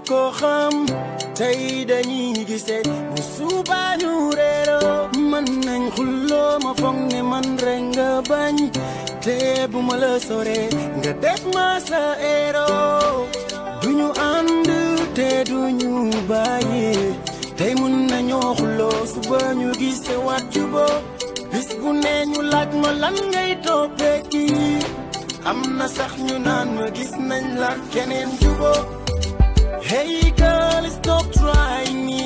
ko xam tey dañuy gisee bu suba ñu réeroo mën nañ xulloo ma foog ne man rek nga bañ te bu ma la soree nga def ma sa héros duñu ànd te duñu bàyyi tey mun nañoo xulloo suba ñu gisee waat juboo bis bu ne ñu laaj ma lan ngay toppee kii am na sax ñu naan ma gis nañ la keneen juboo Hey girl, stop trying me